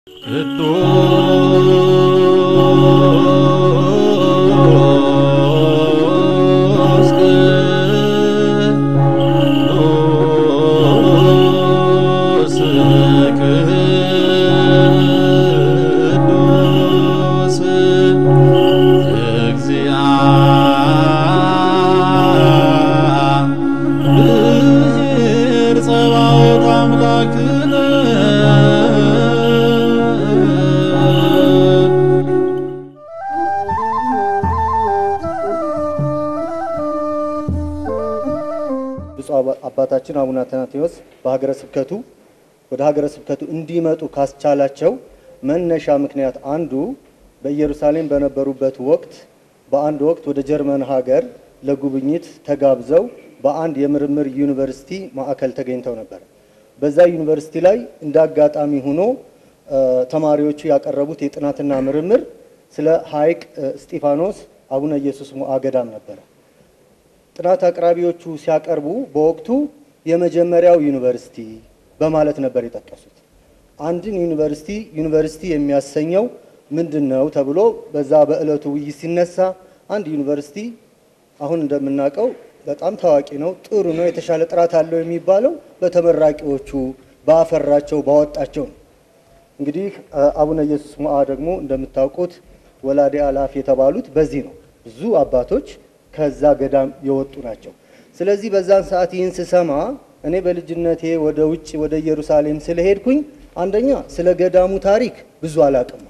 ቅዱስ ቅዱስ ቅዱስ እግዚአብሔር ጸባኦት አምላክነ ብፁዕ አባ- አባታችን አቡነ አትናቴዎስ በሀገረ ስብከቱ ወደ ሀገረ ስብከቱ እንዲመጡ ካስቻላቸው መነሻ ምክንያት አንዱ በኢየሩሳሌም በነበሩበት ወቅት በአንድ ወቅት ወደ ጀርመን ሀገር ለጉብኝት ተጋብዘው በአንድ የምርምር ዩኒቨርሲቲ ማዕከል ተገኝተው ነበር። በዛ ዩኒቨርሲቲ ላይ እንደ አጋጣሚ ሆኖ እ፣ ተማሪዎቹ ያቀረቡት የጥናትና ምርምር ስለ ሐይቅ እ፣ እስጢፋኖስ አቡነ ኢየሱስ ሞዐ ገዳም ነበረ። ጥናት አቅራቢዎቹ ሲያቀርቡ በወቅቱ የመጀመሪያው ዩኒቨርሲቲ በማለት ነበር የጠቀሱት። አንድን ዩኒቨርሲቲ ዩኒቨርሲቲ የሚያሰኘው ምንድን ነው ተብሎ በዛ በዕለቱ ውይይት ሲነሳ አንድ ዩኒቨርሲቲ አሁን እንደምናውቀው በጣም ታዋቂ ነው፣ ጥሩ ነው፣ የተሻለ ጥራት አለው የሚባለው በተመራቂዎቹ ባፈራቸው ባወጣቸው ነው። እንግዲህ አ- አቡነ ኢየሱስ ሞዐ ደግሞ እንደምታውቁት ወላዲ አላፍ የተባሉት በዚህ ነው። ብዙ አባቶች ከዛ ገዳም የወጡ ናቸው። ስለዚህ በዛን ሰዓት ይህን ስሰማ እኔ በልጅነቴ ወደ ውጭ ወደ ኢየሩሳሌም ስለሄድኩኝ አንደኛ ስለ ገዳሙ ታሪክ ብዙ አላቅም።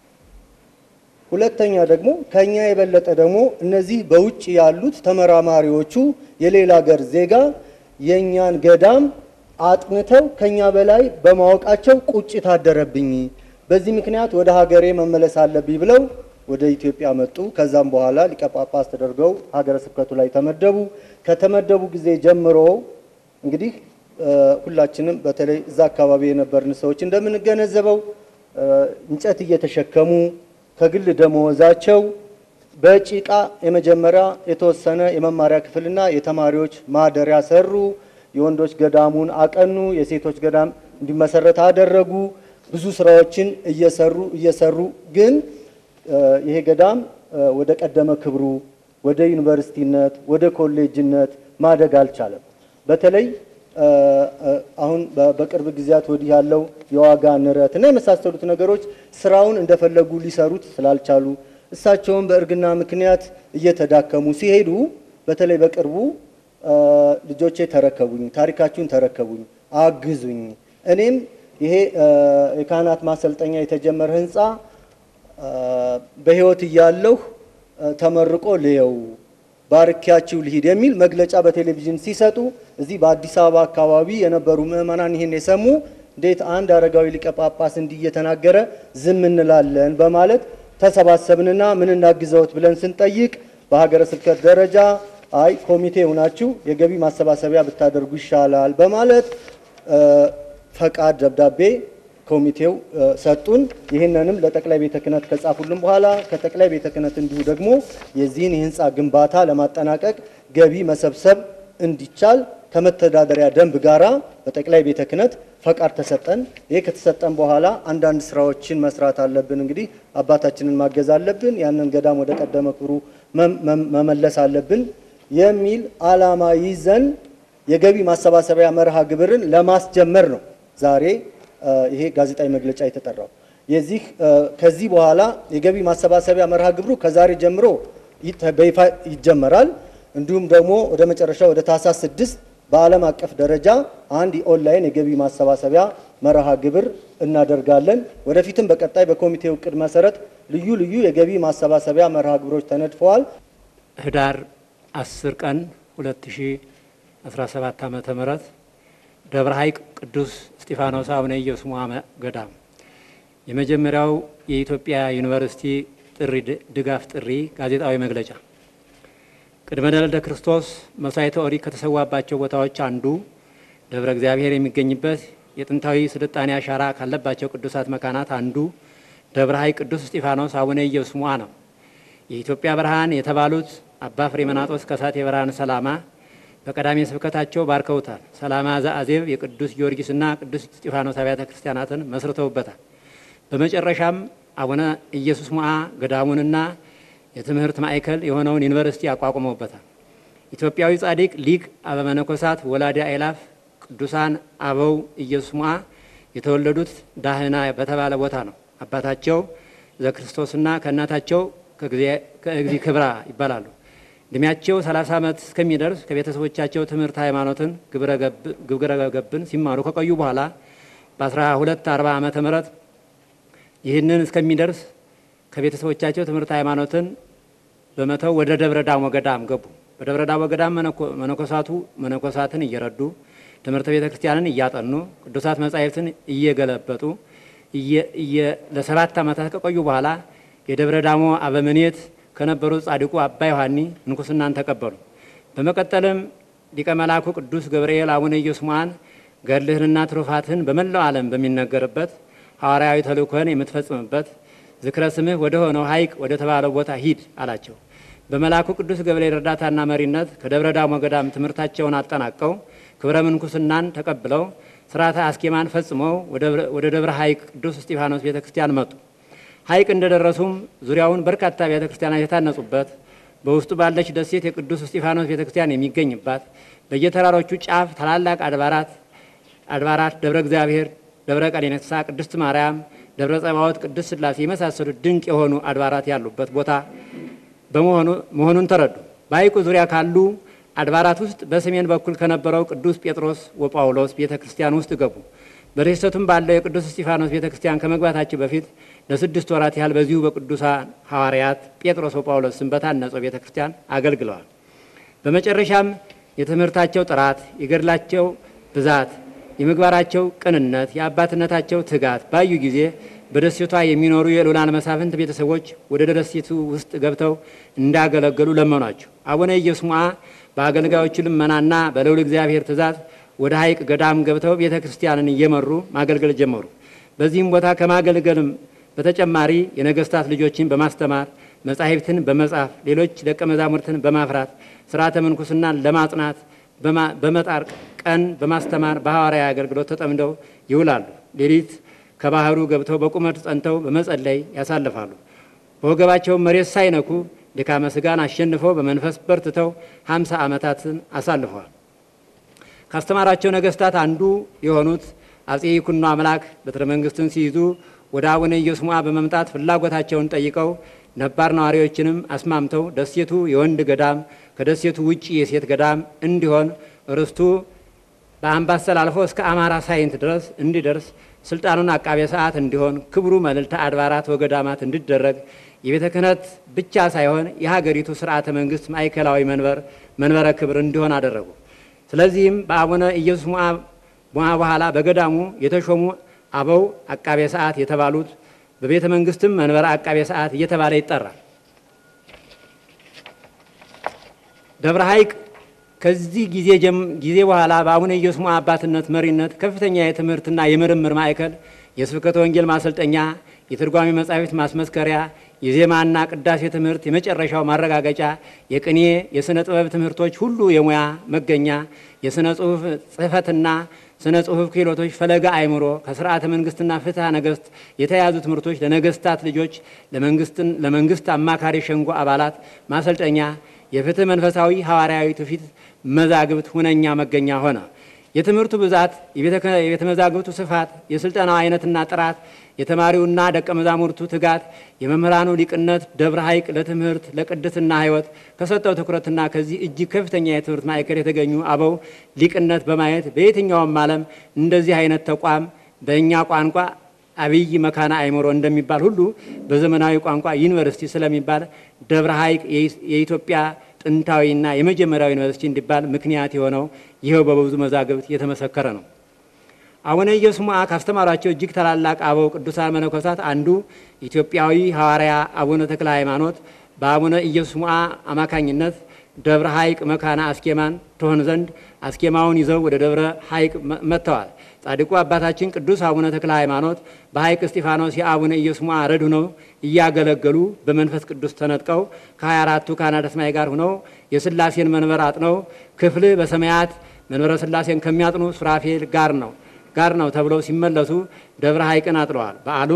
ሁለተኛ ደግሞ ከኛ የበለጠ ደግሞ እነዚህ በውጭ ያሉት ተመራማሪዎቹ የሌላ ሀገር ዜጋ የእኛን ገዳም አጥንተው ከኛ በላይ በማወቃቸው ቁጭት አደረብኝ። በዚህ ምክንያት ወደ ሀገሬ መመለስ አለብኝ ብለው ወደ ኢትዮጵያ መጡ። ከዛም በኋላ ሊቀ ጳጳስ ተደርገው ሀገረ ስብከቱ ላይ ተመደቡ። ከተመደቡ ጊዜ ጀምሮ እንግዲህ እ፣ ሁላችንም በተለይ እዛ አካባቢ የነበርን ሰዎች እንደምንገነዘበው እ፣ እንጨት እየተሸከሙ ከግል ደመወዛቸው በጭቃ የመጀመሪያ የተወሰነ የመማሪያ ክፍልና የተማሪዎች ማደሪያ ሰሩ። የወንዶች ገዳሙን አቀኑ። የሴቶች ገዳም እንዲመሰረት አደረጉ። ብዙ ስራዎችን እየሰሩ እየሰሩ ግን እ፣ ይሄ ገዳም እ፣ ወደ ቀደመ ክብሩ ወደ ዩኒቨርሲቲነት ወደ ኮሌጅነት ማደግ አልቻለም። በተለይ እ፣ እ፣ አሁን በ- በቅርብ ጊዜያት ወዲህ ያለው የዋጋ ንረት እና የመሳሰሉት ነገሮች ስራውን እንደፈለጉ ሊሰሩት ስላልቻሉ እሳቸውም በእርግና ምክንያት እየተዳከሙ ሲሄዱ በተለይ በቅርቡ እ፣ ልጆቼ ተረከቡኝ፣ ታሪካችሁን ተረከቡኝ፣ አግዙኝ። እኔም ይሄ እ፣ የካህናት ማሰልጠኛ የተጀመረ ህንፃ እ፣ በህይወት እያለሁ እ፣ ተመርቆ ልየው ባርኪያችሁ ልሂድ የሚል መግለጫ በቴሌቪዥን ሲሰጡ እዚህ በአዲስ አበባ አካባቢ የነበሩ ምዕመናን ይህን የሰሙ እንዴት አንድ አረጋዊ ሊቀ ጳጳስ እንዲህ እየተናገረ ዝም እንላለን በማለት ተሰባሰብንና ምን እናግዘውት ብለን ስንጠይቅ በሀገረ ስብከት ደረጃ አይ ኮሚቴ ሆናችሁ የገቢ ማሰባሰቢያ ብታደርጉ ይሻላል በማለት እ፣ ፈቃድ ደብዳቤ ኮሚቴው እ፣ ሰጡን። ይህንንም ለጠቅላይ ቤተ ክህነት ከጻፉልን በኋላ ከጠቅላይ ቤተ ክህነት እንዲሁ ደግሞ የዚህን የህንፃ ግንባታ ለማጠናቀቅ ገቢ መሰብሰብ እንዲቻል ከመተዳደሪያ ደንብ ጋራ በጠቅላይ ቤተ ክህነት ፈቃድ ተሰጠን። ይህ ከተሰጠን በኋላ አንዳንድ ስራዎችን መስራት አለብን። እንግዲህ አባታችንን ማገዝ አለብን። ያንን ገዳም ወደ ቀደመ ክብሩ መም- መም- መመለስ አለብን የሚል ዓላማ ይዘን የገቢ ማሰባሰቢያ መርሃ ግብርን ለማስጀመር ነው ዛሬ እ፣ ይሄ ጋዜጣዊ መግለጫ የተጠራው። የዚህ እ፣ ከዚህ በኋላ የገቢ ማሰባሰቢያ መርሃ ግብሩ ከዛሬ ጀምሮ ይተ- በይፋ ይጀመራል። እንዲሁም ደግሞ ወደ መጨረሻ ወደ ታህሳስ ስድስት በዓለም አቀፍ ደረጃ አንድ የኦንላይን የገቢ ማሰባሰቢያ መርሃ ግብር እናደርጋለን። ወደፊትም በቀጣይ በኮሚቴው እቅድ መሰረት ልዩ ልዩ የገቢ ማሰባሰቢያ መርሃ ግብሮች ተነድፈዋል። ህዳር 10 ቀን 2017 ዓመተ ምህረት ደብረ ሐይቅ ቅዱስ እስጢፋኖስ አቡነ ኢየሱስ ሞዐ ገዳም የመጀመሪያው የኢትዮጵያ ዩኒቨርሲቲ ጥሪ ድጋፍ ጥሪ ጋዜጣዊ መግለጫ ቅድመ ልደተ ክርስቶስ መስዋዕተ ኦሪት ከተሰዋባቸው ቦታዎች አንዱ ደብረ እግዚአብሔር የሚገኝበት የጥንታዊ ስልጣኔ አሻራ ካለባቸው ቅዱሳት መካናት አንዱ ደብረ ሐይቅ ቅዱስ እስጢፋኖስ አቡነ ኢየሱስ ሞዐ ነው። የኢትዮጵያ ብርሃን የተባሉት አባ ፍሬምናጦስ ከሳቴ ብርሃን ሰላማ በቀዳሜ ስብከታቸው ባርከውታል። ሰላማ ዘአዜብ የቅዱስ ጊዮርጊስና ቅዱስ እስጢፋኖስ አብያተ ክርስቲያናትን መስርተውበታል። በመጨረሻም አቡነ ኢየሱስ ሞዓ ገዳሙንና የትምህርት ማዕከል የሆነውን ዩኒቨርሲቲ አቋቁመውበታል። ኢትዮጵያዊ ጻድቅ ሊቅ አበመነኮሳት ወላዲ አእላፍ ቅዱሳን አበው ኢየሱስ ሞዓ የተወለዱት ዳህና በተባለ ቦታ ነው። አባታቸው ዘክርስቶስና ከእናታቸው ከእግዚ ክብራ ይባላሉ። እድሜያቸው 30 ዓመት እስከሚደርስ ከቤተሰቦቻቸው ትምህርት ሃይማኖትን፣ ግብረ ገብን ሲማሩ ከቆዩ በኋላ በ1240 ዓመተ ምህረት ይህንን እስከሚደርስ ከቤተሰቦቻቸው ትምህርት ሃይማኖትን በመተው ወደ ደብረ ዳሞ ገዳም ገቡ። በደብረ ዳሞ ገዳም መነኮሳቱ መነኮሳትን እየረዱ ትምህርተ ቤተ ክርስቲያንን እያጠኑ ቅዱሳት መጻሕፍትን እየገለበጡ ለሰባት ዓመታት ከቆዩ በኋላ የደብረ ዳሞ አበምኔት ከነበሩት ጻድቁ አባ ዮሐኒ ምንኩስናን ተቀበሉ። በመቀጠልም ሊቀ መላኩ ቅዱስ ገብርኤል አቡነ ኢየሱስ ሞዓን ገድልህንና ትሩፋትህን በመላው ዓለም በሚነገርበት ሐዋርያዊ ተልእኮህን የምትፈጽምበት ዝክረ ስምህ ወደ ሆነው ሐይቅ ወደ ተባለው ቦታ ሂድ አላቸው። በመልአኩ ቅዱስ ገብርኤል እርዳታና መሪነት ከደብረ ዳሞ ገዳም ትምህርታቸውን አጠናቀው ክብረ ምንኩስናን ተቀብለው ስርዓተ አስኬማን ፈጽመው ወደ ደብረ ሐይቅ ቅዱስ እስጢፋኖስ ቤተ ክርስቲያን መጡ። ሐይቅ እንደደረሱም ዙሪያውን በርካታ ቤተ ክርስቲያናት የታነጹበት በውስጡ ባለች ደሴት የቅዱስ እስጢፋኖስ ቤተ ክርስቲያን የሚገኝባት በየተራሮቹ ጫፍ ታላላቅ አድባራት አድባራት ደብረ እግዚአብሔር፣ ደብረ ቀኔነሳ፣ ቅድስት ማርያም፣ ደብረ ጸባዖት፣ ቅድስት ሥላሴ የመሳሰሉት ድንቅ የሆኑ አድባራት ያሉበት ቦታ በመሆኑ መሆኑን ተረዱ። በሐይቁ ዙሪያ ካሉ አድባራት ውስጥ በሰሜን በኩል ከነበረው ቅዱስ ጴጥሮስ ወጳውሎስ ቤተ ክርስቲያን ውስጥ ገቡ። በደሴቱም ባለው የቅዱስ እስጢፋኖስ ቤተ ክርስቲያን ከመግባታቸው በፊት ለስድስት ወራት ያህል በዚሁ በቅዱሳን ሐዋርያት ጴጥሮስ ወጳውሎስ ስም በታነጸው ቤተ ክርስቲያን አገልግለዋል። በመጨረሻም የትምህርታቸው ጥራት፣ የገድላቸው ብዛት፣ የምግባራቸው ቅንነት፣ የአባትነታቸው ትጋት ባዩ ጊዜ በደሴቷ የሚኖሩ የልዑላን መሳፍንት ቤተሰቦች ወደ ደሴቱ ውስጥ ገብተው እንዳገለገሉ ለመኗቸው። አቡነ ኢየሱስ ሞዓ በአገልጋዮቹ ልመናና በልዑል እግዚአብሔር ትእዛዝ ወደ ሐይቅ ገዳም ገብተው ቤተ ክርስቲያንን እየመሩ ማገልገል ጀመሩ። በዚህም ቦታ ከማገልገልም በተጨማሪ የነገስታት ልጆችን በማስተማር መጻሕፍትን በመጻፍ ሌሎች ደቀ መዛሙርትን በማፍራት ስርዓተ ምንኩስናን ለማጽናት በመጣር ቀን በማስተማር በሐዋርያ አገልግሎት ተጠምደው ይውላሉ። ሌሊት ከባህሩ ገብተው በቁመት ጸንተው በመጸለይ ያሳልፋሉ። በወገባቸውም መሬት ሳይነኩ ድካመ ስጋን አሸንፈው በመንፈስ በርትተው ሀምሳ ዓመታትን አሳልፈዋል። ካስተማራቸው ነገስታት አንዱ የሆኑት አጼ ይኩኖ አምላክ በትረ መንግስትን ሲይዙ ወደ አቡነ ኢየሱስ ሞዓ በመምጣት ፍላጎታቸውን ጠይቀው ነባር ነዋሪዎችንም አስማምተው ደሴቱ የወንድ ገዳም ከደሴቱ ውጭ የሴት ገዳም እንዲሆን ርስቱ በአምባሰል አልፎ እስከ አማራ ሳይንት ድረስ እንዲደርስ ስልጣኑን አቃቤ ሰዓት እንዲሆን ክብሩ መልዕልተ አድባራት ወገዳማት እንዲደረግ የቤተ ክህነት ብቻ ሳይሆን የሀገሪቱ ስርዓተ መንግስት ማዕከላዊ መንበር መንበረ ክብር እንዲሆን አደረጉ። ስለዚህም በአቡነ ኢየሱስ ሞዓ በኋላ በገዳሙ የተሾሙ አበው አቃቤ ሰዓት የተባሉት በቤተ መንግስትም መንበረ አቃቤ ሰዓት እየተባለ ይጠራል። ደብረ ሐይቅ ከዚህ ጊዜ ጊዜ በኋላ በአቡነ ኢየሱስ ሞዓ አባትነት መሪነት ከፍተኛ የትምህርትና የምርምር ማዕከል፣ የስብከተ ወንጌል ማሰልጠኛ፣ የትርጓሜ መጻሕፍት ማስመስከሪያ፣ የዜማና ቅዳሴ ትምህርት የመጨረሻው ማረጋገጫ፣ የቅኔ የሥነ ጥበብ ትምህርቶች ሁሉ የሙያ መገኛ፣ የሥነ ጽሑፍ ጽሕፈትና ስነ ጽሑፍ ክህሎቶች፣ ፈለገ አእምሮ፣ ከስርዓተ መንግስትና ፍትሐ ነገስት የተያዙ ትምህርቶች ለነገስታት ልጆች፣ ለመንግስት አማካሪ ሸንጎ አባላት ማሰልጠኛ፣ የፍትህ መንፈሳዊ ሐዋርያዊ ትውፊት መዛግብት ሁነኛ መገኛ ሆነ። የትምህርቱ ብዛት፣ የቤተ መዛግብቱ ስፋት፣ የስልጠናው አይነትና ጥራት፣ የተማሪውና ደቀ መዛሙርቱ ትጋት፣ የመምህራኑ ሊቅነት ደብረ ሐይቅ ለትምህርት ለቅድስና ሕይወት ከሰጠው ትኩረትና ከዚህ እጅግ ከፍተኛ የትምህርት ማዕከል የተገኙ አበው ሊቅነት በማየት በየትኛውም ዓለም እንደዚህ አይነት ተቋም በእኛ ቋንቋ አብይ መካነ አእምሮ እንደሚባል ሁሉ በዘመናዊ ቋንቋ ዩኒቨርሲቲ ስለሚባል ደብረ ሐይቅ የኢትዮጵያ ጥንታዊና የመጀመሪያው ዩኒቨርሲቲ እንዲባል ምክንያት የሆነው ይኸው በብዙ መዛግብት የተመሰከረ ነው። አቡነ ኢየሱስ ሞዓ ካስተማሯቸው እጅግ ታላላቅ አበው ቅዱሳን መነኮሳት አንዱ ኢትዮጵያዊ ሐዋርያ አቡነ ተክለ ሃይማኖት በአቡነ ኢየሱስ ሞዓ አማካኝነት ደብረ ሐይቅ መካነ አስኬማን ትሆን ዘንድ አስኬማውን ይዘው ወደ ደብረ ሐይቅ መጥተዋል። ጻድቁ አባታችን ቅዱስ አቡነ ተክለ ሃይማኖት በሐይቅ እስጢፋኖስ የአቡነ ኢየሱስ ሞዓ ረድ ሆነው እያገለገሉ በመንፈስ ቅዱስ ተነጥቀው ከሀያ አራቱ ካህናተ ሰማይ ጋር ሆነው የሥላሴን መንበር አጥነው ክፍል በሰማያት መንበረ ሥላሴን ከሚያጥኑ ሱራፌል ጋር ነው ጋር ነው ተብለው ሲመለሱ ደብረ ሐይቅን አጥለዋል። በዓሉም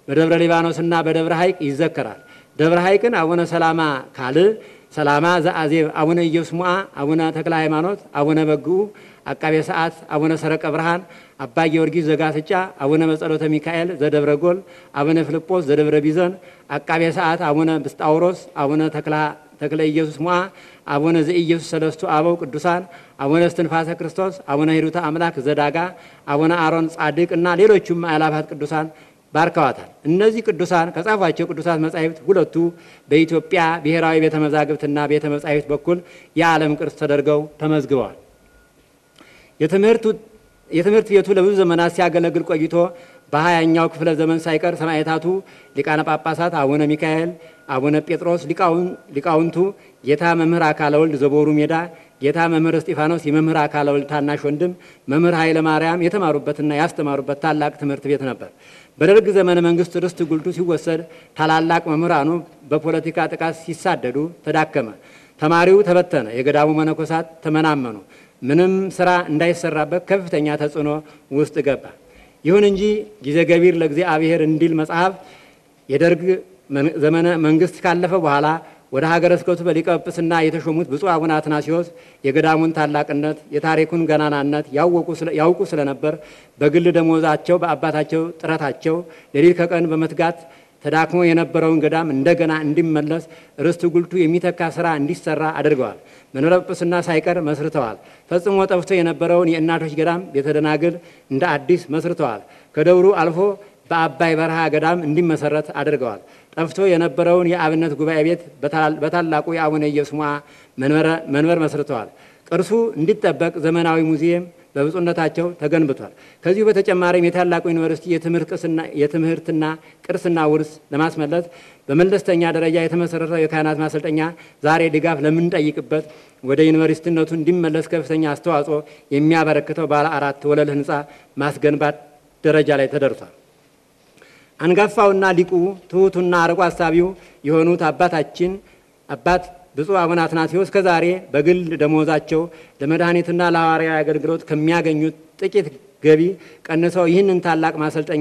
በደብረ ሊባኖስና በደብረ ሐይቅ ይዘከራል። ደብረ ሐይቅን አቡነ ሰላማ ካልዕ፣ ሰላማ ዘአዜብ፣ አቡነ ኢየሱስ ሞዓ፣ አቡነ ተክለ ሃይማኖት፣ አቡነ በግዑ አቃቤ ሰዓት፣ አቡነ ሰረቀ ብርሃን፣ አባ ጊዮርጊስ ዘጋስጫ፣ አቡነ በጸሎተ ሚካኤል ዘደብረ ጎል፣ አቡነ ፊልጶስ ዘደብረ ቢዘን፣ አቃቤ ሰዓት አቡነ ብስጣውሮስ፣ አቡነ ተክለ ኢየሱስ ሞዓ፣ አቡነ ዘኢየሱስ ሰለስቱ አበው ቅዱሳን፣ አቡነ እስትንፋሰ ክርስቶስ፣ አቡነ ሂሩተ አምላክ ዘዳጋ፣ አቡነ አሮን ጻድቅ እና ሌሎቹም አእላፋት ቅዱሳን ባርከዋታል። እነዚህ ቅዱሳን ከጻፏቸው ቅዱሳት መጻሕፍት ሁለቱ በኢትዮጵያ ብሔራዊ ቤተ መዛግብትና ቤተ መጻሕፍት በኩል የዓለም ቅርስ ተደርገው ተመዝግበዋል። የትምህርት ቤቱ ለብዙ ዘመናት ሲያገለግል ቆይቶ በሀያኛው ክፍለ ዘመን ሳይቀር ሰማዕታቱ ሊቃነ ጳጳሳት አቡነ ሚካኤል፣ አቡነ ጴጥሮስ ሊቃውንቱ ጌታ መምህር አካለ ወልድ ዘቦሩ ሜዳ፣ ጌታ መምህር እስጢፋኖስ የመምህር አካለ ወልድ ታናሽ ወንድም መምህር ኃይለ ማርያም የተማሩበትና ያስተማሩበት ታላቅ ትምህርት ቤት ነበር። በደርግ ዘመነ መንግስት ርስት ጉልቱ ሲወሰድ ታላላቅ መምህራኑ በፖለቲካ ጥቃት ሲሳደዱ ተዳከመ። ተማሪው ተበተነ። የገዳሙ መነኮሳት ተመናመኑ። ምንም ስራ እንዳይሰራበት ከፍተኛ ተጽዕኖ ውስጥ ገባ። ይሁን እንጂ ጊዜ ገቢር ለእግዚአብሔር እንዲል መጽሐፍ የደርግ ዘመነ መንግስት ካለፈ በኋላ ወደ ሀገረ ስብከቱ በሊቀ ጵጵስና የተሾሙት ብፁዕ አቡነ አትናሲዎስ የገዳሙን ታላቅነት የታሪኩን ገናናነት ያውቁ ስለነበር በግል ደሞዛቸው በአባታቸው ጥረታቸው ሌሊት ከቀን በመትጋት ተዳክሞ የነበረውን ገዳም እንደገና እንዲመለስ ርስት ጉልቱ የሚተካ ስራ እንዲሰራ አድርገዋል። መንበረ ጵጵስና ሳይቀር መስርተዋል። ፈጽሞ ጠፍቶ የነበረውን የእናቶች ገዳም ቤተ ደናግል እንደ አዲስ መስርተዋል። ከደብሩ አልፎ በአባይ በረሃ ገዳም እንዲመሰረት አድርገዋል። ጠፍቶ የነበረውን የአብነት ጉባኤ ቤት በታላቁ የአቡነ ኢየሱስ ሞዓ መንበር መስርተዋል። ቅርሱ እንዲጠበቅ ዘመናዊ ሙዚየም በብፁዕነታቸው ተገንብቷል። ከዚሁ በተጨማሪም የታላቁ ዩኒቨርሲቲ የትምህርትና ቅርስና ውርስ ለማስመለስ በመለስተኛ ደረጃ የተመሰረተው የካህናት ማሰልጠኛ ዛሬ ድጋፍ ለምንጠይቅበት ወደ ዩኒቨርሲቲነቱ እንዲመለስ ከፍተኛ አስተዋጽኦ የሚያበረክተው ባለ አራት ወለል ህንፃ ማስገንባት ደረጃ ላይ ተደርሷል። አንጋፋውና ሊቁ ትሑቱና አርቆ አሳቢው የሆኑት አባታችን አባት ብፁዕ አቡነ አትናቴዎስ ከዛሬ በግል ደሞዛቸው ለመድኃኒትና ለሐዋርያዊ አገልግሎት ከሚያገኙት ጥቂት ገቢ ቀንሰው ይህንን ታላቅ ማሰልጠኛ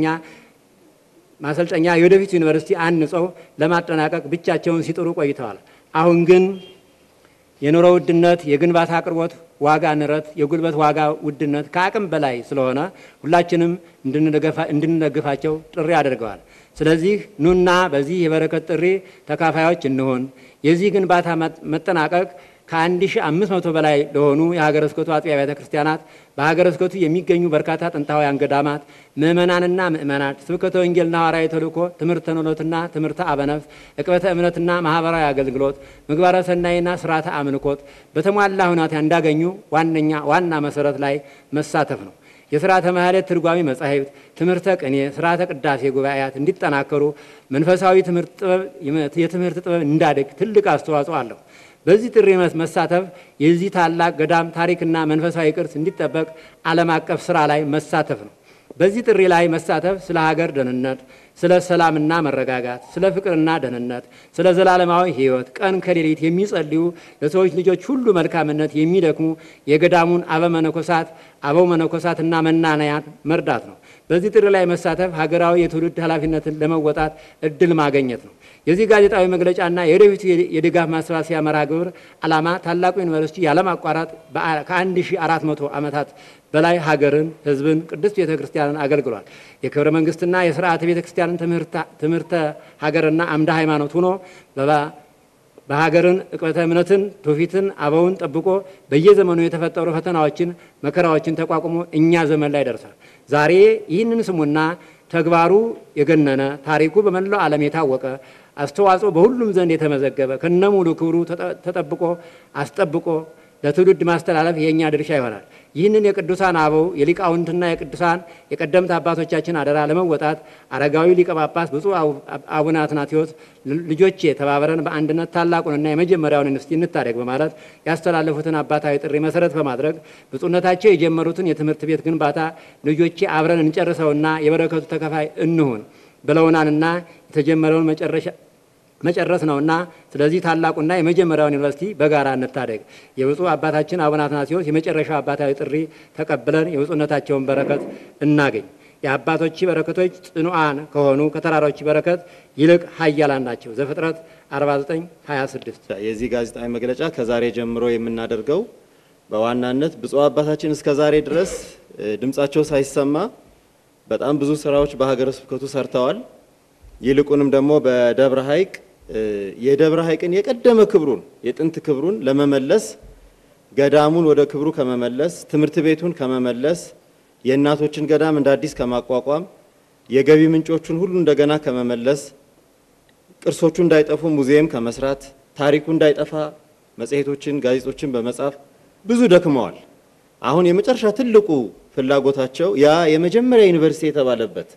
ማሰልጠኛ የወደፊት ዩኒቨርሲቲ አንጸው ለማጠናቀቅ ብቻቸውን ሲጥሩ ቆይተዋል። አሁን ግን የኑሮ ውድነት፣ የግንባታ አቅርቦት ዋጋ ንረት፣ የጉልበት ዋጋ ውድነት ከአቅም በላይ ስለሆነ ሁላችንም እንድንደግፋቸው ጥሪ አድርገዋል። ስለዚህ ኑና በዚህ የበረከት ጥሪ ተካፋዮች እንሆን። የዚህ ግንባታ መጠናቀቅ ከ1500 በላይ ለሆኑ የሀገረ ስብከቱ አጥቢያ ቤተ ክርስቲያናት በሀገረ ስብከቱ የሚገኙ በርካታ ጥንታውያን ገዳማት ምእመናንና ምእመናት ስብከተ ወንጌልና ሐዋርያዊ ተልእኮ፣ ትምህርተ ኖሎትና ትምህርተ አበነፍስ፣ ዕቅበተ እምነትና ማህበራዊ አገልግሎት፣ ምግባረ ሰናይና ስርዓተ አምልኮት በተሟላ ሁኔታ እንዳገኙ ዋነኛ ዋና መሰረት ላይ መሳተፍ ነው። የስርዓተ ማህሌት ትርጓሚ መጻሕፍት፣ ትምህርተ ቅኔ፣ ስርዓተ ቅዳሴ ጉባኤያት እንዲጠናከሩ መንፈሳዊ የትምህርት ጥበብ እንዳድግ ትልቅ አስተዋጽኦ አለው። በዚህ ጥሪ መሳተፍ የዚህ ታላቅ ገዳም ታሪክና መንፈሳዊ ቅርስ እንዲጠበቅ ዓለም አቀፍ ስራ ላይ መሳተፍ ነው። በዚህ ጥሪ ላይ መሳተፍ ስለ ሀገር ደህንነት፣ ስለ ሰላምና መረጋጋት፣ ስለ ፍቅርና ደህንነት፣ ስለ ዘላለማዊ ሕይወት ቀን ከሌሊት የሚጸልዩ ለሰዎች ልጆች ሁሉ መልካምነት የሚደክሙ የገዳሙን አበ መነኮሳት አበው መነኮሳትና መናንያን መርዳት ነው። በዚህ ጥሪ ላይ መሳተፍ ሀገራዊ የትውልድ ኃላፊነትን ለመወጣት እድል ማግኘት ነው። የዚህ ጋዜጣዊ መግለጫና የወደፊቱ የድጋፍ ማሰባሰቢያ መርሃ ግብር ዓላማ ታላቁ ዩኒቨርሲቲ ያለማቋረጥ ከ1400 ዓመታት በላይ ሀገርን፣ ሕዝብን፣ ቅድስት ቤተ ክርስቲያንን አገልግሏል። የክብረ መንግስትና የስርዓተ ቤተ ክርስቲያንን ትምህርተ ሀገርና አምደ ሃይማኖት ሆኖ በሀገርን ዕቅበተ እምነትን ትውፊትን አበውን ጠብቆ በየዘመኑ የተፈጠሩ ፈተናዎችን መከራዎችን ተቋቁሞ እኛ ዘመን ላይ ደርሷል። ዛሬ ይህንን ስሙና ተግባሩ የገነነ ታሪኩ በመላው ዓለም የታወቀ አስተዋጽኦ በሁሉም ዘንድ የተመዘገበ ከነሙሉ ክብሩ ተጠብቆ አስጠብቆ ለትውልድ ማስተላለፍ የእኛ ድርሻ ይሆናል። ይህንን የቅዱሳን አበው የሊቃውንትና የቅዱሳን የቀደምት አባቶቻችን አደራ ለመወጣት አረጋዊ ሊቀ ጳጳስ ብፁዕ አቡነ አትናቴዎስ ልጆቼ ተባብረን በአንድነት ታላቁንና የመጀመሪያውን ዩኒቨርሲቲ እንታደግ በማለት ያስተላለፉትን አባታዊ ጥሪ መሰረት በማድረግ ብፁዕነታቸው የጀመሩትን የትምህርት ቤት ግንባታ ልጆቼ አብረን እንጨርሰውና የበረከቱ ተከፋይ እንሁን ብለውናልና የተጀመረውን መጨረሻ መጨረስ ነውና ስለዚህ ታላቁና የመጀመሪያውን ዩኒቨርሲቲ በጋራ እንታደግ። የብፁዕ አባታችን አቡነ አትናቴዎስ የመጨረሻው አባታዊ ጥሪ ተቀብለን የብፁዕነታቸውን በረከት እናገኝ። የአባቶች በረከቶች ጽኑዓን ከሆኑ ከተራሮች በረከት ይልቅ ኃያላን ናቸው። ዘፍጥረት 49 26 የዚህ ጋዜጣዊ መግለጫ ከዛሬ ጀምሮ የምናደርገው በዋናነት ብፁዕ አባታችን እስከ ዛሬ ድረስ እ፣ ድምጻቸው ሳይሰማ በጣም ብዙ ስራዎች በሀገረ ስብከቱ ሰርተዋል። ይልቁንም ደግሞ በደብረ ሐይቅ እ፣ የደብረ ሐይቅን የቀደመ ክብሩን የጥንት ክብሩን ለመመለስ ገዳሙን ወደ ክብሩ ከመመለስ ትምህርት ቤቱን ከመመለስ የእናቶችን ገዳም እንደ አዲስ ከማቋቋም የገቢ ምንጮቹን ሁሉ እንደገና ከመመለስ ቅርሶቹ እንዳይጠፉ ሙዚየም ከመስራት ታሪኩ እንዳይጠፋ መጽሔቶችን፣ ጋዜጦችን በመጻፍ ብዙ ደክመዋል። አሁን የመጨረሻ ትልቁ ፍላጎታቸው ያ የመጀመሪያ ዩኒቨርሲቲ የተባለበት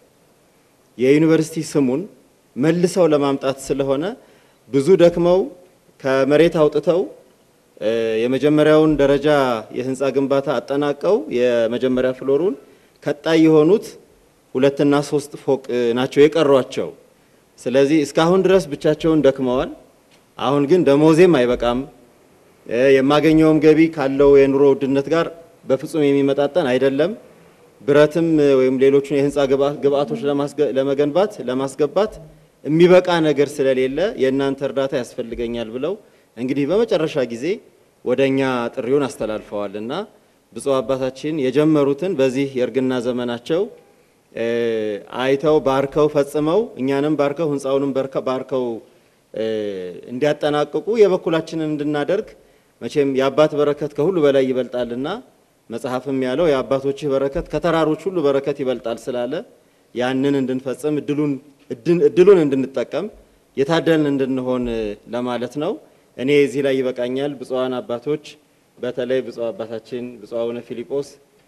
የዩኒቨርሲቲ ስሙን መልሰው ለማምጣት ስለሆነ ብዙ ደክመው ከመሬት አውጥተው እ፣ የመጀመሪያውን ደረጃ የህንፃ ግንባታ አጠናቀው የመጀመሪያ ፍሎሩን ቀጣይ የሆኑት ሁለትና ሶስት ፎቅ እ፣ ናቸው የቀሯቸው። ስለዚህ እስካሁን ድረስ ብቻቸውን ደክመዋል። አሁን ግን ደሞዜም አይበቃም እ፣ የማገኘውም ገቢ ካለው የኑሮ ውድነት ጋር በፍጹም የሚመጣጠን አይደለም። ብረትም እ፣ ወይም ሌሎቹን የህንፃ ግብአ- ግብአቶች ለማስገ- ለመገንባት ለማስገባት የሚበቃ ነገር ስለሌለ የእናንተ እርዳታ ያስፈልገኛል ብለው እንግዲህ በመጨረሻ ጊዜ ወደ እኛ ጥሪውን አስተላልፈዋል እና ብፁዕ አባታችን የጀመሩትን በዚህ የእርግና ዘመናቸው እ፣ አይተው ባርከው ፈጽመው እኛንም ባርከው ህንፃውንም በርከ- ባርከው እ፣ እንዲያጠናቅቁ የበኩላችንን እንድናደርግ መቼም የአባት በረከት ከሁሉ በላይ ይበልጣልና መጽሐፍም ያለው የአባቶችህ በረከት ከተራሮች ሁሉ በረከት ይበልጣል ስላለ ያንን እንድንፈጽም እድሉን እድን- እድሉን እንድንጠቀም የታደልን እንድንሆን እ፣ ለማለት ነው። እኔ እዚህ ላይ ይበቃኛል። ብፁዓን አባቶች በተለይ ብፁዕ አባታችን ብፁዕ አቡነ ፊሊጶስ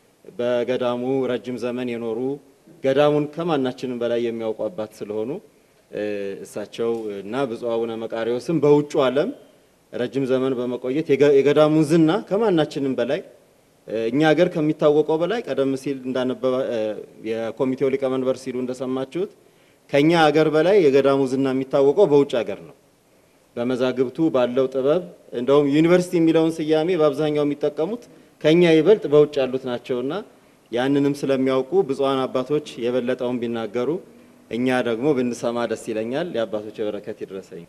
በገዳሙ ረጅም ዘመን የኖሩ ገዳሙን ከማናችንም በላይ የሚያውቁ አባት ስለሆኑ እ፣ እሳቸው እና ብፁዕ አቡነ መቃሪዎስም በውጩ ዓለም ረጅም ዘመን በመቆየት የገ- የገዳሙን ዝና ከማናችንም በላይ እ፣ እኛ ሀገር ከሚታወቀው በላይ ቀደም ሲል እንዳነበባ እ፣ የኮሚቴው ሊቀመንበር ሲሉ እንደሰማችሁት ከኛ ሀገር በላይ የገዳሙ ዝና የሚታወቀው በውጭ ሀገር ነው። በመዛግብቱ ባለው ጥበብ እንደውም ዩኒቨርሲቲ የሚለውን ስያሜ በአብዛኛው የሚጠቀሙት ከኛ ይበልጥ በውጭ ያሉት ናቸውና ያንንም ስለሚያውቁ ብፁዓን አባቶች የበለጠውን ቢናገሩ እኛ ደግሞ ብንሰማ ደስ ይለኛል። የአባቶች የበረከት ይድረሰኝ።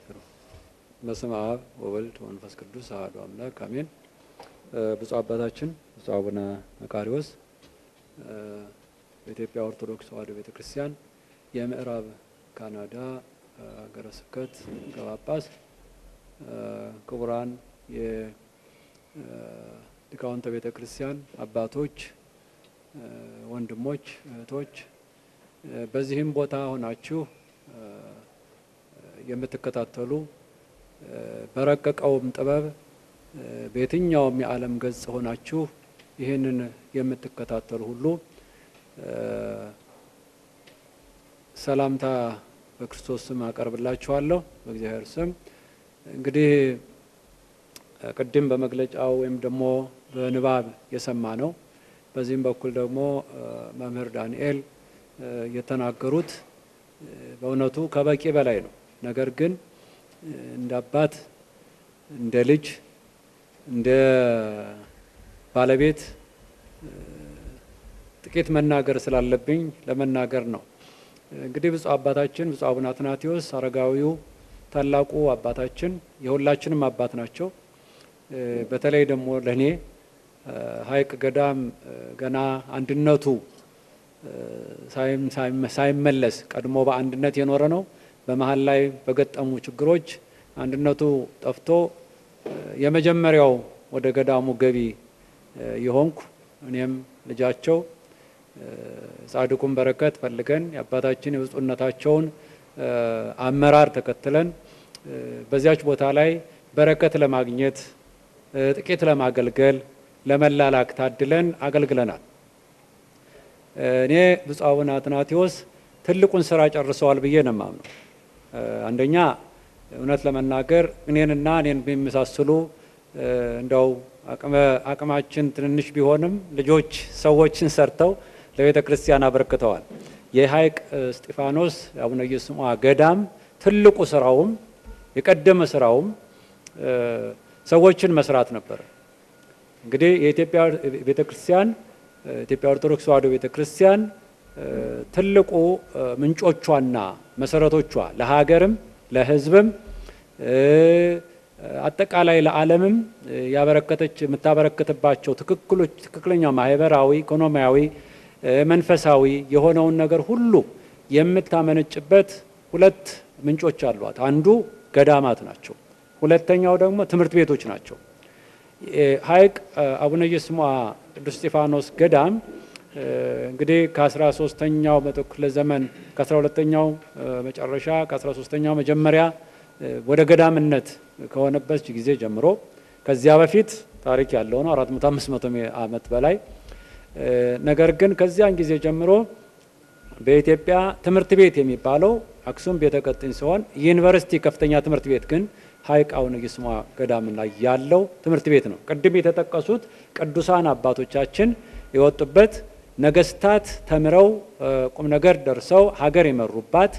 በስመ አብ ወወልድ ወመንፈስ ቅዱስ አሐዱ አምላክ አሜን። እ፣ ብፁዕ አባታችን ብፁዕ አቡነ መቃሪዎስ እ፣ በኢትዮጵያ ኦርቶዶክስ ተዋሕዶ ቤተ ክርስቲያን የምዕራብ ካናዳ እ፣ ሀገረ ስብከት ሊቀ ጳጳስ፣ እ፣ ክቡራን የሊቃውንተ ቤተ ክርስቲያን አባቶች፣ እ፣ ወንድሞች፣ እህቶች እ፣ በዚህም ቦታ ሆናችሁ እ፣ የምትከታተሉ እ፣ በረቀቀውም ጥበብ እ፣ በየትኛውም የዓለም ገጽ ሆናችሁ ይህንን የምትከታተሉ ሁሉ እ፣ ሰላምታ በክርስቶስ ስም አቀርብላችኋለሁ በእግዚአብሔር ስም። እንግዲህ እ፣ ቅድም በመግለጫው ወይም ደግሞ በንባብ የሰማ ነው። በዚህም በኩል ደግሞ እ፣ መምህር ዳንኤል እ፣ የተናገሩት እ፣ በእውነቱ ከበቂ በላይ ነው። ነገር ግን እ፣ እንደ አባት እንደ ልጅ እንደ ባለቤት እ፣ ጥቂት መናገር ስላለብኝ ለመናገር ነው። እንግዲህ ብፁዕ አባታችን ብፁዕ አቡነ አትናቴዎስ አረጋዊው ታላቁ አባታችን የሁላችንም አባት ናቸው። እ፣ በተለይ ደግሞ ለእኔ እ፣ ሐይቅ ገዳም እ፣ ገና አንድነቱ እ፣ ሳይም- ሳይመ- ሳይመለስ ቀድሞ በአንድነት የኖረ ነው። በመሀል ላይ በገጠሙ ችግሮች አንድነቱ ጠፍቶ እ፣ የመጀመሪያው ወደ ገዳሙ ገቢ እ፣ የሆንኩ እኔም ልጃቸው እ፣ ጻድቁን በረከት ፈልገን የአባታችን የብፁዕነታቸውን እ፣ አመራር ተከትለን እ፣ በዚያች ቦታ ላይ በረከት ለማግኘት እ፣ ጥቂት ለማገልገል ለመላላክ ታድለን አገልግለናል። እኔ ብፁዕ አቡነ አትናቴዎስ ትልቁን ስራ ጨርሰዋል ብዬ ነው የማምነው። እ፣ አንደኛ እውነት ለመናገር እኔንና እኔን የሚመሳስሉ እ፣ እንደው አቅመ- አቅማችን ትንንሽ ቢሆንም ልጆች ሰዎችን ሰርተው ለቤተ ክርስቲያን አበርክተዋል። የሐይቅ እ፣ እስጢፋኖስ አቡነ ኢየሱስ ገዳም ትልቁ ስራውም የቀደመ ስራውም እ፣ ሰዎችን መስራት ነበር። እንግዲህ የኢትዮጵያ ቤተ ክርስቲያን ኢትዮጵያ ኦርቶዶክስ ተዋሕዶ ቤተ ክርስቲያን ትልቁ ምንጮቿና መሰረቶቿ ለሀገርም ለሕዝብም አጠቃላይ ለዓለምም ያበረከተች የምታበረክትባቸው ትክክሎች ትክክለኛ ማህበራዊ፣ ኢኮኖሚያዊ፣ መንፈሳዊ የሆነውን ነገር ሁሉ የምታመነጭበት ሁለት ምንጮች አሏት። አንዱ ገዳማት ናቸው። ሁለተኛው ደግሞ ትምህርት ቤቶች ናቸው። ሐይቅ አቡነ ኢየሱስሞዐ ቅዱስ እስጢፋኖስ ገዳም እንግዲህ ከአስራ ሶስተኛው መቶ ክፍለ ዘመን ከአስራ ሁለተኛው መጨረሻ ከአስራ ሶስተኛው መጀመሪያ ወደ ገዳምነት ከሆነበት ጊዜ ጀምሮ ከዚያ በፊት ታሪክ ያለው ነው አራት መቶ አምስት መቶ ዓመት በላይ ነገር ግን ከዚያን ጊዜ ጀምሮ በኢትዮጵያ ትምህርት ቤት የሚባለው አክሱም ቤተ ቀጥኝ ሲሆን ዩኒቨርሲቲ ከፍተኛ ትምህርት ቤት ግን ሐይቅ አቡነ ኢየሱስሞዐ ገዳም ላይ ያለው ትምህርት ቤት ነው። ቅድም የተጠቀሱት ቅዱሳን አባቶቻችን የወጡበት ነገስታት ተምረው ቁም ነገር ደርሰው ሀገር የመሩባት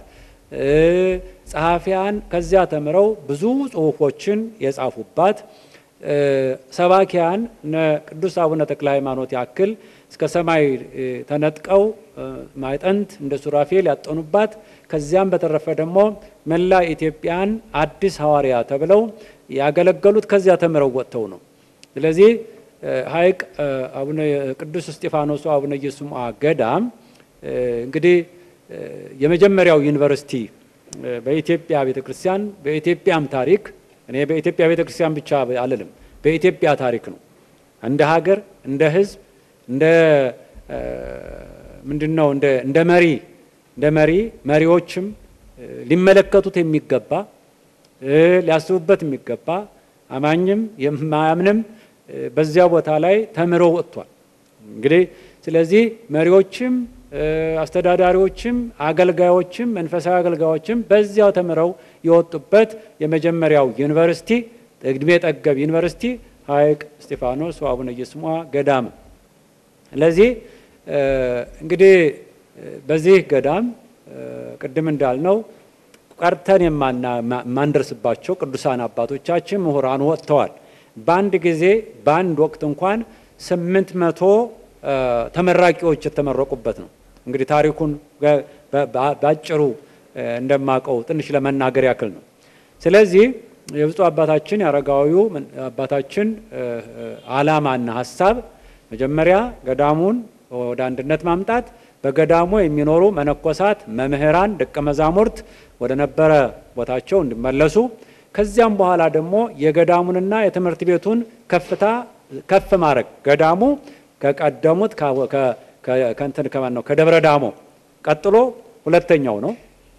ጸሐፊያን ከዚያ ተምረው ብዙ ጽሁፎችን የጻፉባት ሰባኪያን ቅዱስ አቡነ ተክለ ሃይማኖት ያክል እስከ ሰማይ ተነጥቀው ማዕጠንት እንደ ሱራፌል ያጠኑባት ከዚያም በተረፈ ደግሞ መላ ኢትዮጵያን አዲስ ሐዋርያ ተብለው ያገለገሉት ከዚያ ተምረው ወጥተው ነው። ስለዚህ ሐይቅ አቡነ ቅዱስ እስጢፋኖሱ አቡነ ኢየሱስሞዐ ገዳም እንግዲህ የመጀመሪያው ዩኒቨርሲቲ በኢትዮጵያ ቤተ ክርስቲያን በኢትዮጵያም ታሪክ እኔ በኢትዮጵያ ቤተ ክርስቲያን ብቻ አልልም፣ በኢትዮጵያ ታሪክ ነው። እንደ ሀገር፣ እንደ ሕዝብ፣ እንደ ምንድን ነው እንደ መሪ እንደ መሪ መሪዎችም ሊመለከቱት የሚገባ ሊያስቡበት የሚገባ አማኝም የማያምንም በዚያ ቦታ ላይ ተምሮ ወጥቷል። እንግዲህ ስለዚህ መሪዎችም አስተዳዳሪዎችም አገልጋዮችም መንፈሳዊ አገልጋዮችም በዚያው ተምረው የወጡበት የመጀመሪያው ዩኒቨርሲቲ እድሜ ጠገብ ዩኒቨርሲቲ ሐይቅ እስጢፋኖስ ወአቡነ ኢየሱስሞዐ ገዳም። ስለዚህ እንግዲህ በዚህ ገዳም ቅድም እንዳልነው ቀርተን የማንደርስባቸው ቅዱሳን አባቶቻችን ምሁራን ወጥተዋል። በአንድ ጊዜ በአንድ ወቅት እንኳን ስምንት መቶ ተመራቂዎች የተመረቁበት ነው። እንግዲህ ታሪኩን በአጭሩ እንደማቀው ትንሽ ለመናገር ያክል ነው። ስለዚህ የብፁዕ አባታችን የአረጋዊው አባታችን ዓላማና ሀሳብ መጀመሪያ ገዳሙን ወደ አንድነት ማምጣት፣ በገዳሙ የሚኖሩ መነኮሳት፣ መምህራን፣ ደቀ መዛሙርት ወደ ነበረ ቦታቸው እንዲመለሱ ከዚያም በኋላ ደግሞ የገዳሙንና የትምህርት ቤቱን ከፍታ ከፍ ማድረግ ገዳሙ ከቀደሙት ከእንትን ከማን ነው ከደብረ ዳሞ ቀጥሎ ሁለተኛው ነው።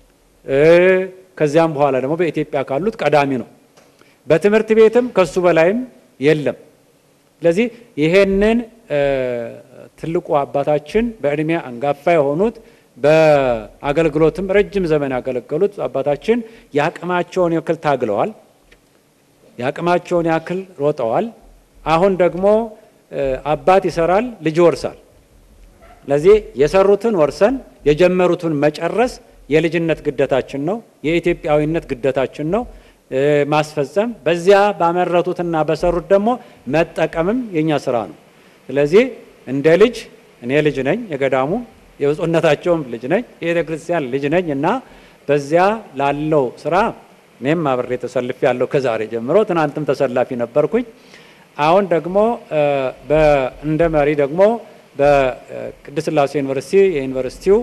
ከዚያም በኋላ ደግሞ በኢትዮጵያ ካሉት ቀዳሚ ነው። በትምህርት ቤትም ከሱ በላይም የለም። ስለዚህ ይሄንን ትልቁ አባታችን በእድሜ አንጋፋ የሆኑት በአገልግሎትም ረጅም ዘመን ያገለገሉት አባታችን የአቅማቸውን ያክል ታግለዋል። የአቅማቸውን ያክል ሮጠዋል። አሁን ደግሞ አባት ይሰራል፣ ልጅ ይወርሳል። ለዚህ የሰሩትን ወርሰን የጀመሩትን መጨረስ የልጅነት ግደታችን ነው፣ የኢትዮጵያዊነት ግደታችን ነው ማስፈጸም። በዚያ ባመረቱትና በሰሩት ደግሞ መጠቀምም የኛ ስራ ነው። ስለዚህ እንደ ልጅ እኔ ልጅ ነኝ፣ የገዳሙ የብፁዕነታቸውም ልጅ ነኝ፣ የቤተ ክርስቲያን ልጅ ነኝ እና በዚያ ላለው ስራ እኔም አብሬ ተሰልፌ ያለው ከዛሬ ጀምሮ ትናንትም ተሰላፊ ነበርኩኝ። አሁን ደግሞ እንደ መሪ ደግሞ በቅድስት ሥላሴ ዩኒቨርሲቲ የዩኒቨርሲቲው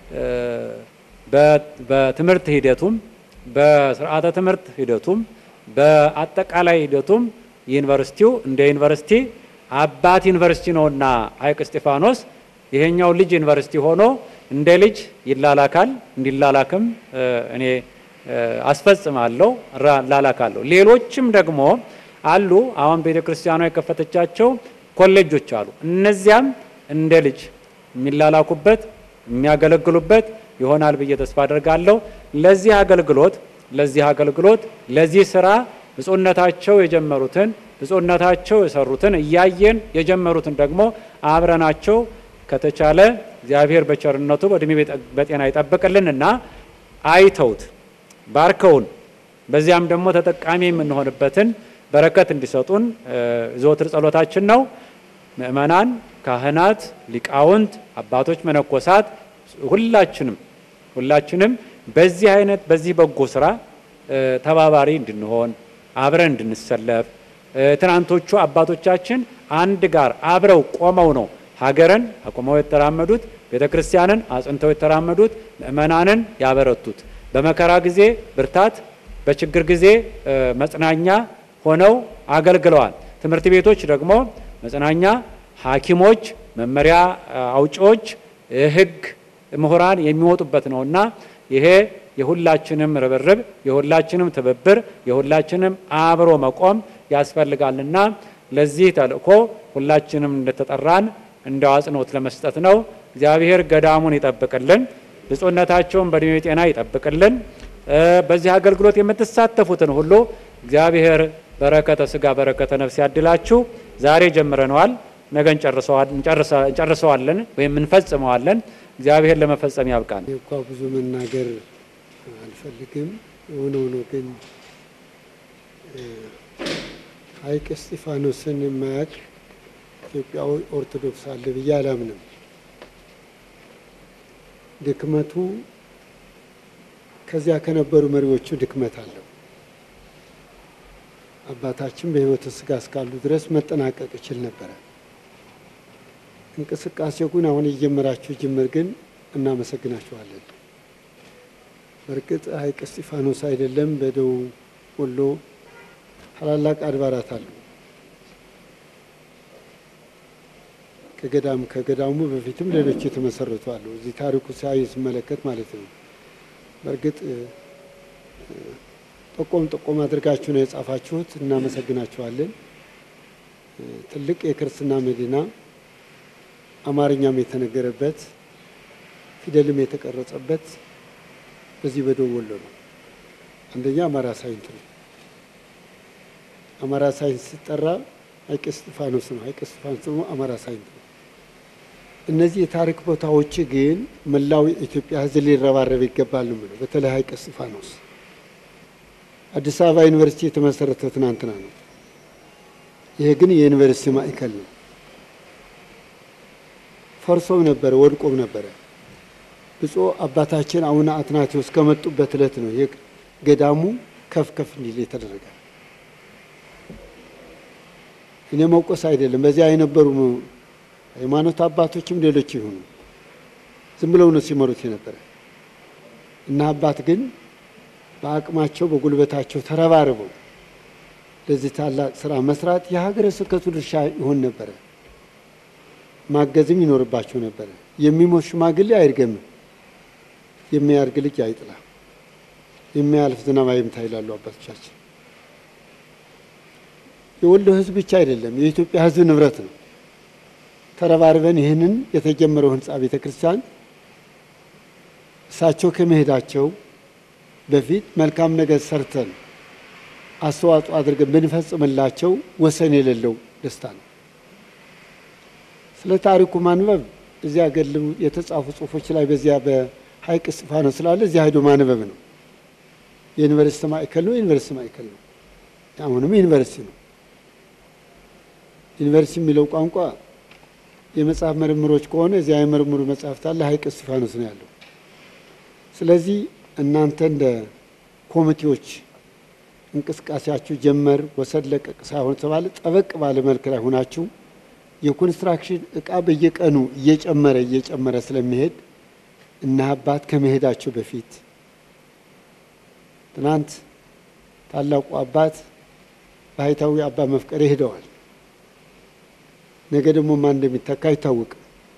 በትምህርት ሂደቱም በስርዓተ ትምህርት ሂደቱም በአጠቃላይ ሂደቱም ዩኒቨርሲቲው እንደ ዩኒቨርሲቲ አባት ዩኒቨርሲቲ ነውና ሐይቅ እስጢፋኖስ ይሄኛው ልጅ ዩኒቨርሲቲ ሆኖ እንደ ልጅ ይላላካል። እንዲላላክም እኔ አስፈጽማለሁ፣ ላላካለሁ። ሌሎችም ደግሞ አሉ። አሁን ቤተ ክርስቲያኗ የከፈተቻቸው ኮሌጆች አሉ። እነዚያም እንደ ልጅ የሚላላኩበት የሚያገለግሉበት ይሆናል ብዬ ተስፋ አደርጋለሁ። ለዚህ አገልግሎት ለዚህ አገልግሎት ለዚህ ስራ ብፁዕነታቸው የጀመሩትን ብፁዕነታቸው የሰሩትን እያየን የጀመሩትን ደግሞ አብረናቸው ከተቻለ እግዚአብሔር በቸርነቱ በእድሜ በጤና ይጠብቅልን እና አይተውት ባርከውን በዚያም ደግሞ ተጠቃሚ የምንሆንበትን በረከት እንዲሰጡን ዘወትር ጸሎታችን ነው። ምእመናን፣ ካህናት፣ ሊቃውንት፣ አባቶች፣ መነኮሳት፣ ሁላችንም ሁላችንም በዚህ አይነት በዚህ በጎ ስራ እ፣ ተባባሪ እንድንሆን አብረን እንድንሰለፍ እ፣ ትናንቶቹ አባቶቻችን አንድ ጋር አብረው ቆመው ነው ሀገርን አቁመው የተራመዱት፣ ቤተ ክርስቲያንን አጽንተው የተራመዱት፣ ምእመናንን ያበረቱት፣ በመከራ ጊዜ ብርታት፣ በችግር ጊዜ እ፣ መጽናኛ ሆነው አገልግለዋል። ትምህርት ቤቶች ደግሞ መጽናኛ፣ ሐኪሞች፣ መመሪያ እ፣ አውጪዎች፣ እ፣ ሕግ ምሁራን የሚወጡበት ነው እና ይሄ የሁላችንም ርብርብ የሁላችንም ትብብር የሁላችንም አብሮ መቆም ያስፈልጋልና ለዚህ ተልእኮ ሁላችንም እንደተጠራን እንደ አጽንኦት ለመስጠት ነው። እግዚአብሔር ገዳሙን ይጠብቅልን፣ ብፁዕነታቸውን በዕድሜ ጤና ይጠብቅልን። እ፣ በዚህ አገልግሎት የምትሳተፉትን ሁሉ እግዚአብሔር በረከተ ስጋ በረከተ ነፍስ ያድላችሁ። ዛሬ ጀምረነዋል፣ ነገ እንጨርሰዋል- እንጨርሰ- እንጨርሰዋለን ወይም እንፈጽመዋለን። እግዚአብሔር ለመፈጸም ያብቃን። እኔ እንኳ ብዙ መናገር አልፈልግም። የሆነ ሆኖ ግን እ፣ ሐይቅ እስጢፋኖስን የማያውቅ ኢትዮጵያዊ ኦርቶዶክስ አለ ብዬ አላምንም። ድክመቱ ከዚያ ከነበሩ መሪዎቹ ድክመት አለው። አባታችን በሕይወተ ሥጋ እስካሉ ድረስ መጠናቀቅ ይችል ነበረ። እንቅስቃሴው ግን አሁን የጀመራችሁ ጅምር ግን እናመሰግናችኋለን። በእርግጥ ሐይቅ እስጢፋኖስ አይደለም፣ በደቡብ ወሎ ታላላቅ አድባራት አሉ። ከገዳም ከገዳሙ በፊትም ሌሎች የተመሰረቱ አሉ። እዚህ ታሪኩ ሲያይ ስመለከት ማለት ነው። በእርግጥ እ፣ እ፣ ጠቆም ጠቆም አድርጋችሁ ነው የጻፋችሁት፣ እናመሰግናችኋለን። እ፣ ትልቅ የክርስትና መዲና አማርኛም የተነገረበት ፊደልም የተቀረጸበት በዚህ በደቡብ ወሎ ነው። አንደኛ አማራ ሳይንት ነው። አማራ ሳይንስ ሲጠራ ሐይቅ እስጢፋኖስ ነው። ሐይቅ እስጢፋኖስ ደግሞ አማራ ሳይንት ነው። እነዚህ የታሪክ ቦታዎች ግን መላው የኢትዮጵያ ሕዝብ ሊረባረብ ይገባል ነው የምለው። በተለይ ሐይቅ እስጢፋኖስ አዲስ አበባ ዩኒቨርሲቲ የተመሰረተው ትናንትና ነው። ይሄ ግን የዩኒቨርሲቲ ማዕከል ነው። ፈርሶም ነበረ፣ ወድቆም ነበረ። ብፁዕ አባታችን አቡነ አትናቴዎስ ከመጡበት ዕለት ነው ይህ ገዳሙ ከፍ ከፍ እንዲል የተደረገ። እኔ መውቀስ አይደለም። በዚያ የነበሩ ሃይማኖት አባቶችም ሌሎች ይሁኑ ዝም ብለው ነው ሲመሩት የነበረ እና አባት ግን በአቅማቸው በጉልበታቸው ተረባርበው ለዚህ ታላቅ ስራ መስራት የሀገረ ስብከቱ ድርሻ ይሆን ነበረ። ማገዝም ይኖርባቸው ነበረ። የሚሞት ሽማግሌ አይርገምም፣ የሚያርግ ልጅ አይጥላ፣ የሚያልፍ ዝናብ አይምታ ይላሉ አባቶቻችን። የወሎ ሕዝብ ብቻ አይደለም የኢትዮጵያ ሕዝብ ንብረት ነው። ተረባርበን ይህንን የተጀመረው ህንፃ ቤተ ክርስቲያን እሳቸው ከመሄዳቸው በፊት መልካም ነገር ሰርተን አስተዋጽኦ አድርገን ብንፈጽምላቸው ወሰን የሌለው ደስታ ነው። ስለ ታሪኩ ማንበብ እዚያ ገድል የተጻፉ ጽሁፎች ላይ በዚያ በሐይቅ እስጢፋኖስ ስላለ እዚያ ሄዶ ማንበብ ነው። የዩኒቨርሲቲ ማዕከል ነው። የዩኒቨርሲቲ ማዕከል ነው። አሁንም ዩኒቨርሲቲ ነው። ዩኒቨርሲቲ የሚለው ቋንቋ የመጽሐፍ ምርምሮች ከሆነ እዚያ የምርምሩ መጽሐፍት አለ። ሐይቅ እስጢፋኖስ ነው ያለው። ስለዚህ እናንተ እንደ ኮሚቴዎች እንቅስቃሴያችሁ ጀመር ወሰድ ለቀቅ ሳይሆን ተባለ ጠበቅ ባለ መልክ ላይ ሆናችሁ የኮንስትራክሽን እቃ በየቀኑ እየጨመረ እየጨመረ ስለሚሄድ እና አባት ከመሄዳቸው በፊት ትናንት ታላቁ አባት ባህታዊ አባ መፍቀሬ ሄደዋል። ነገ ደግሞ ማን እንደሚተካ አይታወቅም።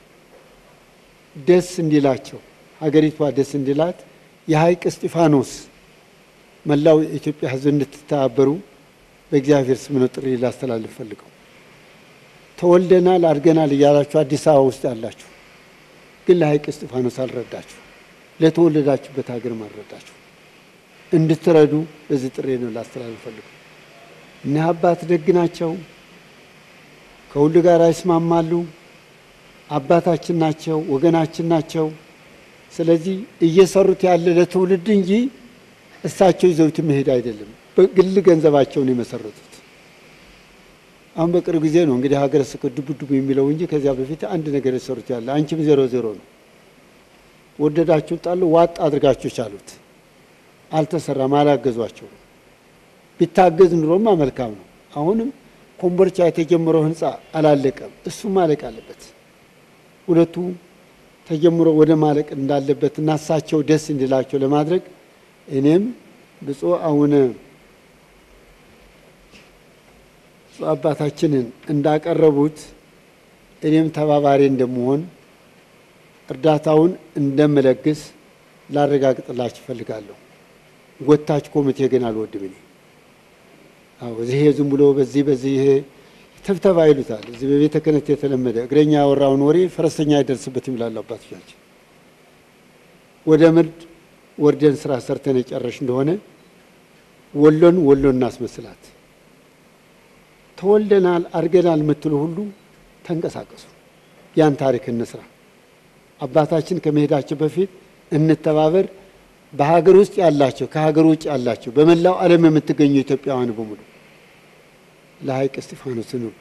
ደስ እንዲላቸው ሀገሪቷ ደስ እንዲላት የሐይቅ እስጢፋኖስ መላው የኢትዮጵያ ሕዝብ እንድትተባበሩ በእግዚአብሔር ስም ነው ጥሪ ላስተላልፍ ፈልገው። ተወልደናል አድገናል እያላችሁ አዲስ አበባ ውስጥ ያላችሁ ግን ለሐይቅ እስጢፋኖስ አልረዳችሁ፣ ለተወለዳችሁበት ሀገርም አልረዳችሁ። እንድትረዱ በዚህ ጥሪ ነው ላስተላልፍ ፈልገው። እኒህ አባት ደግ ናቸው። ከሁሉ ጋር ይስማማሉ። አባታችን ናቸው፣ ወገናችን ናቸው። ስለዚህ እየሰሩት ያለ ለትውልድ እንጂ እሳቸው ይዘውት መሄድ አይደለም። በግል ገንዘባቸውን የመሰረቱት አሁን በቅርብ ጊዜ ነው እንግዲህ ሀገረ ስብከት ዱብ ዱብ የሚለው እንጂ ከዚያ በፊት አንድ ነገር የሰሩት ያለ አንቺም ዜሮ ዜሮ ነው። ወደዳችሁ ጣሉ፣ ዋጥ አድርጋችሁ ቻሉት። አልተሰራም፣ አላገዟቸው። ቢታገዝ ኑሮማ መልካም ነው። አሁንም ኮምቦልቻ የተጀመረው ህንፃ አላለቀም፣ እሱም ማለቅ አለበት። ሁለቱ ተጀምሮ ወደ ማለቅ እንዳለበት እና እሳቸው ደስ እንዲላቸው ለማድረግ እኔም ብፁዕ አቡነ ብፁዕ አባታችንን እንዳቀረቡት እኔም ተባባሪ እንደምሆን እርዳታውን እንደምለግስ ላረጋግጥላችሁ እፈልጋለሁ። ጎታች ኮሚቴ ግን አልወድም እኔ። አዎ እዚህ ዝም ብሎ በዚህ በዚህ ይሄ ተብተባ ይሉታል። እዚህ በቤተ ክህነት የተለመደ እግረኛ ያወራውን ወሬ ፈረሰኛ አይደርስበትም ይላሉ አባቶቻችን። ወደ ምርድ ወርደን ስራ ሰርተን የጨረሽ እንደሆነ ወሎን ወሎ እናስመስላት። ተወልደናል አድገናል የምትሉ ሁሉ ተንቀሳቀሱ፣ ያን ታሪክ እንስራ። አባታችን ከመሄዳቸው በፊት እንተባበር። በሀገር ውስጥ ያላቸው ከሀገር ውጭ ያላቸው በመላው ዓለም የምትገኙ ኢትዮጵያውያን በሙሉ ለሐይቅ እስጢፋኖስ እንርዱ።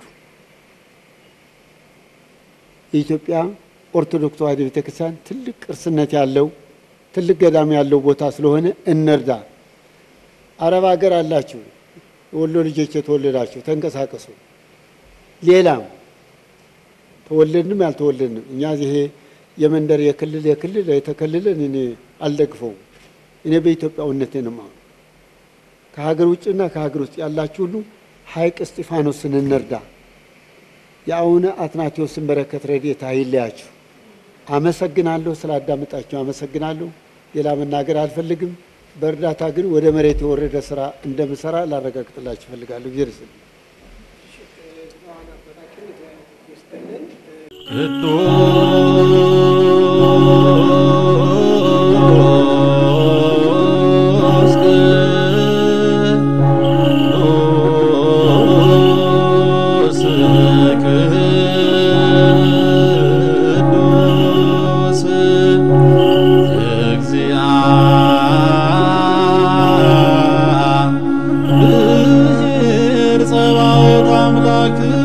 የኢትዮጵያ ኦርቶዶክስ ተዋሕዶ ቤተክርስቲያን ትልቅ ቅርስነት ያለው ትልቅ ገዳም ያለው ቦታ ስለሆነ እንርዳ። አረብ ሀገር አላችሁ የወሎ ልጆች የተወለዳችሁ ተንቀሳቀሱ። ሌላም ተወለድንም ያልተወለድንም እኛ ይሄ የመንደር የክልል የክልል የተከልለን እኔ አልደግፈውም። እኔ በኢትዮጵያዊነቴ ነው የማምነው። ከሀገር ውጭና ከሀገር ውስጥ ያላችሁ ሁሉ ሐይቅ እስጢፋኖስን እንርዳ። የአቡነ አትናቴዎስን በረከት ረድኤት አይለያችሁ። አመሰግናለሁ፣ ስላዳመጣችሁ አመሰግናለሁ። ሌላ መናገር አልፈልግም። በእርዳታ ግን ወደ መሬት የወረደ ስራ እንደምሰራ ላረጋግጥላችሁ እፈልጋለሁ። ጊዜ ቅዱስ ቅዱስ ቅዱስ እግዚአብሔር ጸባኦት አምላክ